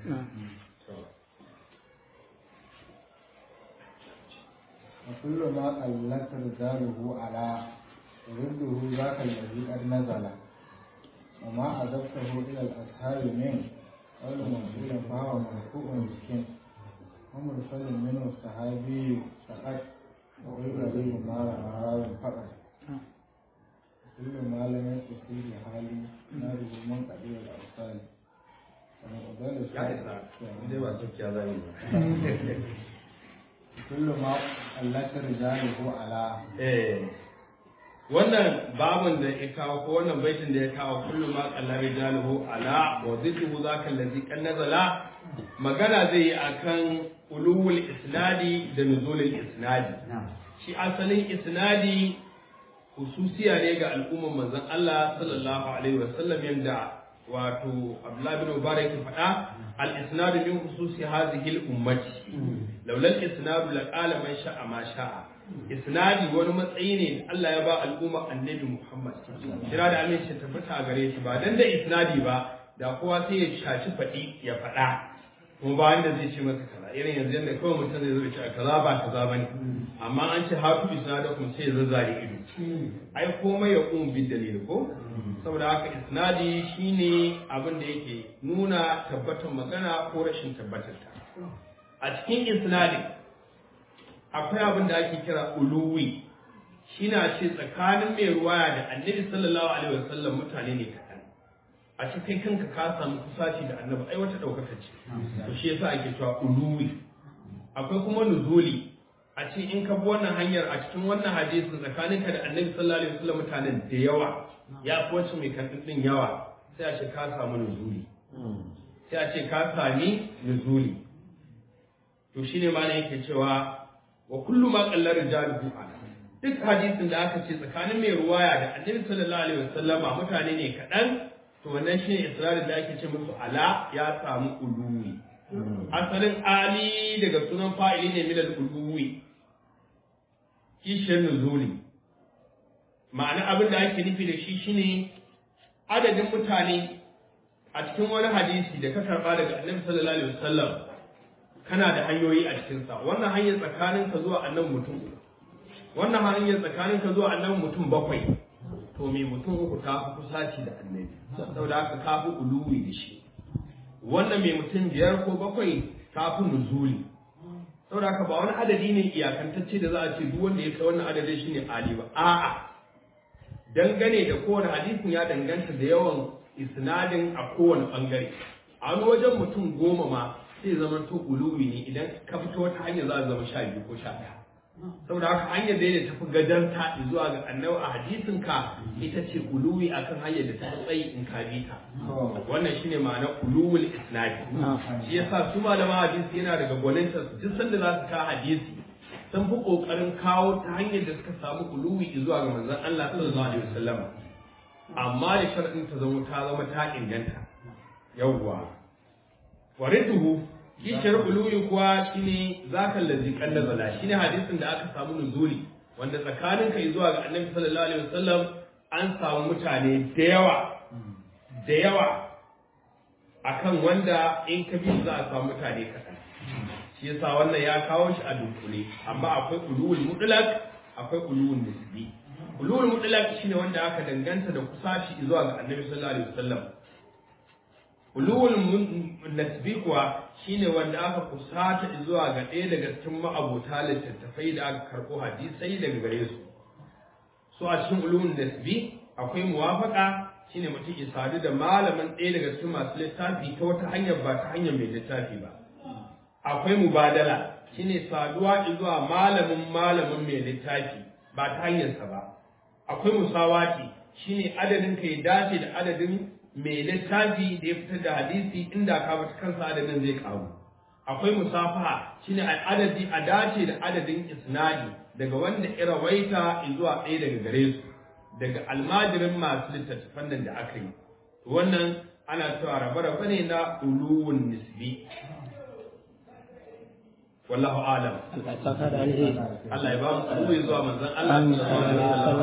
وكل ما قلت رجاله على ورده ذاك الذي قد نزل وما أضفته إلى الأصحاب من قول منصور فهو مرفوع مسكين ومرسل منه الصحابي فقط وغير ما رواه فقط كل ما لم يتصل بحالي ناره من قبيل الأوصال ya isa dai ba tsakiya za yi كل ما قلت رجاله على eh wannan babin da ya kawo ko wannan baitin da ya kawo kullum ma kallar rijaluhu ala wa zidhu zaka allazi kan nazala magana zai yi akan ulul isnadi da nuzulul isnadi shi asalin isnadi hususiya ne ga al'umman manzon Allah sallallahu alaihi wasallam yanda wato Abdullah bin Mubarak ya faɗa al-isnadu min hususi hadhihi al-ummati laula al-isnadu la qala man sha'a ma sha'a isnadi wani matsayi ne da Allah ya ba al'umma annabi Muhammad kira da aminci tabbata a gare shi ba dan da isnadi ba da kowa sai ya shaci faɗi ya faɗa kuma ba wanda zai ce masa kaza irin yanzu yadda kawai mutum zai zo ya ce kaza ba kaza bane amma an ce hatu isnadakum sai ya zazzare ido ai komai ya kuma bi dalili ko saboda haka isnadi shine abin da yake nuna tabbatar magana ko rashin tabbatar ta a cikin isnadi akwai abin da ake kira uluwi shi na ce tsakanin mai ruwaya da annabi sallallahu alaihi wasallam mutane ne kaɗan a ce kai kanka ka samu kusaci da annabi ai wata ɗaukaka ce to shi yasa ake cewa uluwi akwai kuma nuzuli a ce in ka bi wannan hanyar a cikin wannan hadisin tsakaninka da annabi sallallahu alaihi wasallam mutanen da yawa ya fi wacce mai kan din yawa sai a ce ka samu nuzuli sai a ce ka sami nuzuli to shine ma ne yake cewa wa kullu ma qallar rijaluhu ala duk hadisin da aka ce tsakanin mai ruwaya da annabi sallallahu alaihi wasallama mutane ne kaɗan to wannan shine israrin da ake ce musu ala ya samu uluwi asalin ali daga sunan fa'ili ne milal uluwi kishiyar nuzuli ma'ana abin da ake nufi da shi shine adadin mutane a cikin wani hadisi da ka karba daga annabi sallallahu alaihi wasallam kana da hanyoyi a cikinsa wannan hanyar tsakanin ka zuwa annabi mutum wannan hanyar tsakanin ka zuwa annabi mutum bakwai to me mutum uku ta fi kusaci da annabi saboda haka ka fi uluwi da shi wannan mai mutum biyar ko bakwai ta fi nuzuli saboda haka ba wani adadi ne iyakantacce da za a ce duk wanda ya kai wannan adadin shine ali ba a'a dangane da kowane hadisin ya danganta da yawan isnadin a kowane bangare a wani wajen mutum goma ma sai zama to uluwi ne idan ka fito wata hanya za a zama sha biyu ko sha ɗaya saboda haka hanyar da ya tafi gajanta zuwa ga annabi a hadisin ka ita ce uluwi akan hanyar da ta fi tsayi in ka bi ta wannan shine ma'ana uluwul isnadi shi yasa su malaman hadisi yana daga gwaninta duk sanda za su ka hadisi sun fi kokarin kawo ta hanyar da suka samu uluwi zuwa ga manzon Allah sallallahu alaihi wasallam amma da sharadin ta zama ta zama ta inganta yawwa warituhu kishiyar uluwi kuwa shine zaka lazi kallazala shine hadisin da aka samu nuzuli wanda tsakanin kai zuwa ga annabi sallallahu alaihi wasallam an samu mutane da yawa da yawa akan wanda in ka bi za a samu mutane kaɗan shi yasa wannan ya kawo shi a dunkule amma akwai ulul mutlaq akwai ulul nisbi ulul mutlaq shine wanda aka danganta da kusaci zuwa ga annabi sallallahu alaihi wasallam ulul nasbi kuwa shine wanda aka kusata zuwa ga ɗaya daga cikin ma'abota littattafai da aka karɓo hadisai daga gare su so a cikin ulul nasbi akwai muwafaka shine mutum ya sadu da malamin ɗaya daga cikin masu littafi ta wata hanyar ba ta hanyar mai littafi ba akwai mubadala shine saduwa zuwa malamin malamin mai littafi ba ta hanyarsa ba akwai musawati shine adadin ka ya dace da adadin mai littafi da ya fitar da hadisi inda ka bata kansa adadin zai karu akwai musafaha shine adadi a dace da adadin isnadi daga wanda irawaita zuwa ɗaya daga gare su daga almajirin masu littattafan nan da aka yi wannan ana cewa rabe-rabe ne na uluwun nisbi wallahu alam Allah ya ba mu zuwa manzon Allah sallallahu alaihi wasallam